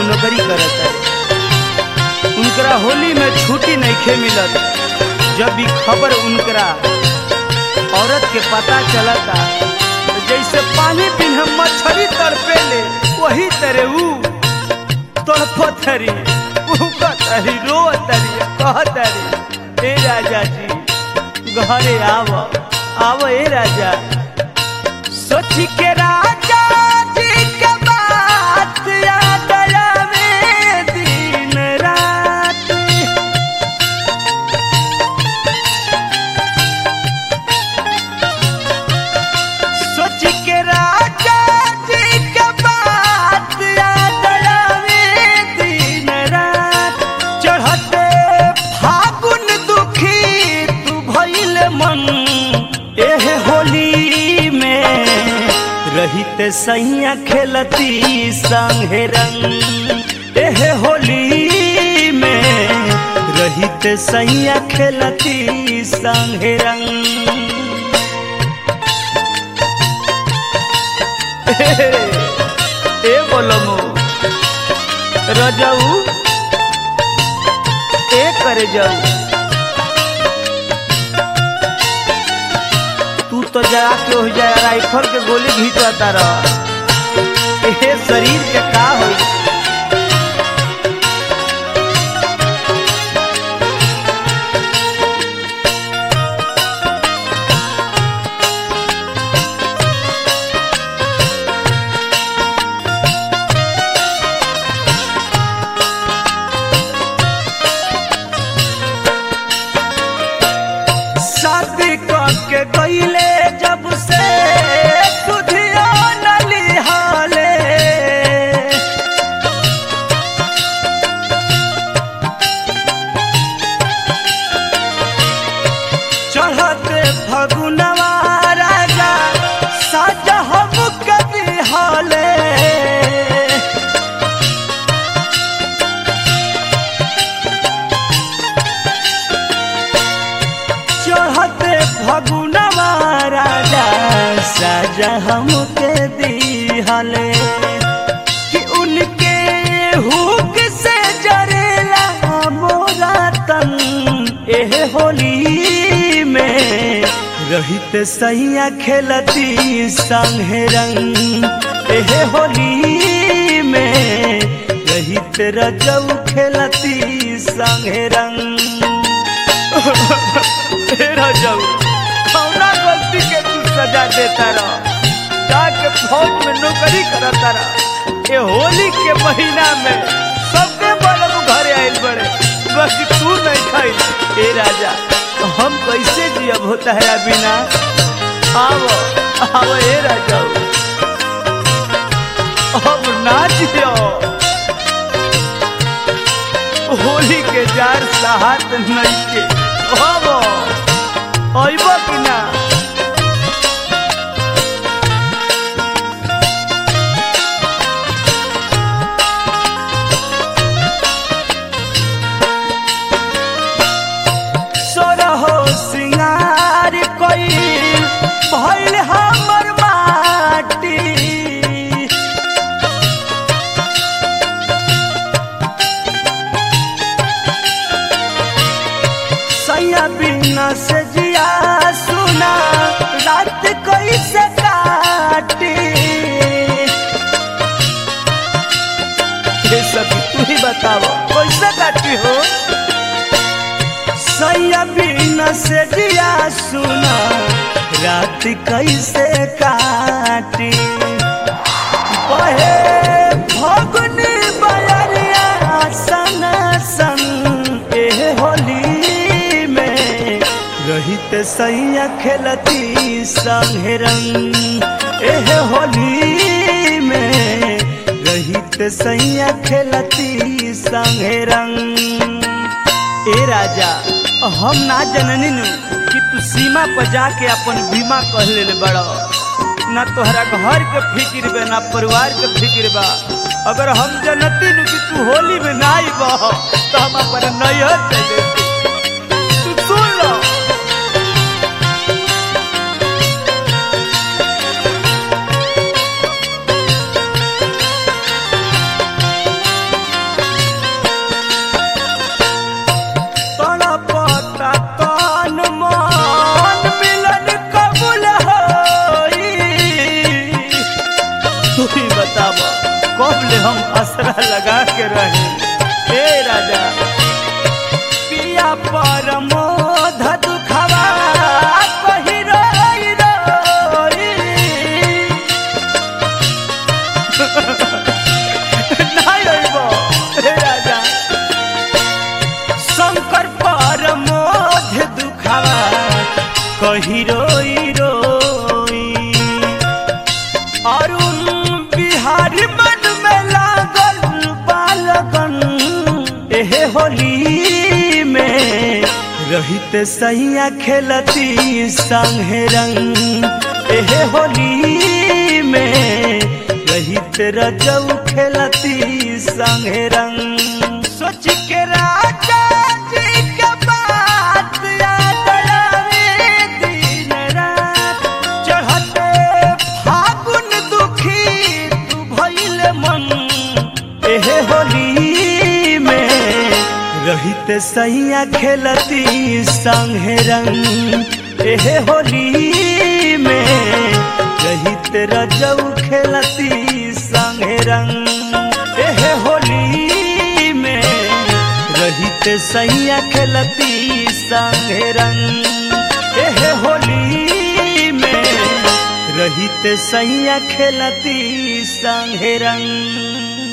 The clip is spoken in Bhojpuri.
में नौकरी करत है उनकरा होली में छुट्टी नहीं मिलत जब भी खबर उनकरा औरत के पता चलता तो जैसे पानी बिना मछली तड़पेले वही तरह ऊ तड़पतरी उकतरी रोतरी कहतरी ए राजा जी घरे आव आव ए राजा सोच के राजा जी के बात याद आवे दिन रात सोच के राजा जी के बात याद आवे दिन रात चढ़ते फागुन दुखी तू भइल मन एह होली में रहित सैया खेलती संगे रंग एह होली में रहित सैया खेलती संगे रंग ए बोलमो रजाऊ ए करे जाऊ तू तो जाके हो जाए राइफल के गोली घींचता रह ए शरीर के का होई शादी के गईले जब से सुधिया नलिहाले चढ़ते फगुनवा राजा साजा हम कभी हाले चढ़ते फगुनवा राजा साजा हमके दिहले कि उनके हुक से जरेला मोरा तन एह होली में रहित सैया खेलती संगे रंग एह होली में रहित रजऊ खेलती संगे रंग तेरा जाऊ कौना गलती के तू सजा देता रह जाके फौज में नौकरी करता रह ये होली के महीना में सबके बलम घरे आइल बड़े बाकी तू नहीं खाई ए राजा तो हम कैसे जियब होता है बिना आओ आओ ए राजा अब ना जियो होली के जार साहत नहीं के अब अइब कि ना सोरहो सिंगार कोई भइल हमर माटी सैया बिना से जिया सुना रात कैसे काटी ये सब तू ही बताओ कैसे काटी हो सैया बिना से जिया सुना रात कैसे काटी बहे फगुनी बयरिया सन सन एह होली में रहित सैया खेलती संगे रंग एह होली में रहित सैया खेलती संगे रंग ए राजा हम ना जननी नु कि तू सीमा पर जाके अपन बीमा कह ले बड़ा ना तोहरा घर के फिक्र बा ना परिवार के फिक्र बा अगर हम जनती नु कि तू होली में ना आइब तो हम अपन नैहर चले तू सुन लो असरा लगा के रहे हे राजा पिया पर मोध दुखवा कही रोई रोई নাই রইব হে রাজা শঙ্কর পর মধ্যে দুখাবা কহি রই রই অরুণ বিহারি मन में लागल बालगन एहे होली में रहित सैया खेलती संगे रंग एहे होली में रहित रजऊ खेलती संगे रंग सोच के राजा जी के बात याद आवे दिन रात चढ़ते फागुन दुखी तू भइल मन एहे होली में रहित सैया खेलती संगे रंग एहे होली में रहित रजऊ खेलती संगे रंग एहे होली में रहित सैया खेलती संगे रंग एहे होली में रहित सैया खेलती संगे रंग